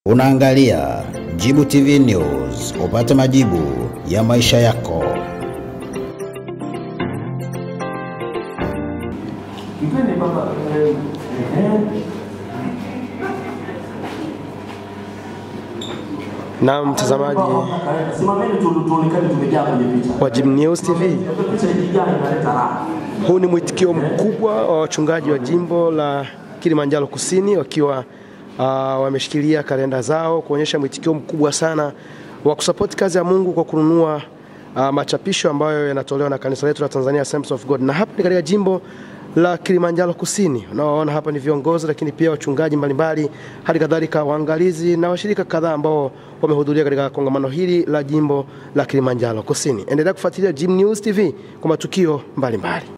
Unaangalia Jibu TV News, upate majibu ya maisha yako. Mpeni baba eh, eh. Na mtazamaji Simameni tu tuonekane tumejaa kwenye picha. wa Jim News TV, Picha ikijaa inaleta raha. huu ni mwitikio mkubwa wa wachungaji wa jimbo la Kilimanjaro Kusini wakiwa uh, wameshikilia kalenda zao kuonyesha mwitikio mkubwa sana wa kusapoti kazi ya Mungu kwa kununua uh, machapisho ambayo yanatolewa na kanisa letu la Tanzania Assemblies of God, na hapa ni katika jimbo la Kilimanjaro Kusini. Unaoona hapa ni viongozi, lakini pia wachungaji mbalimbali, hali kadhalika waangalizi na washirika kadhaa ambao wamehudhuria katika kongamano hili la jimbo la Kilimanjaro Kusini. Endelea kufuatilia Jim News TV kwa matukio mbalimbali.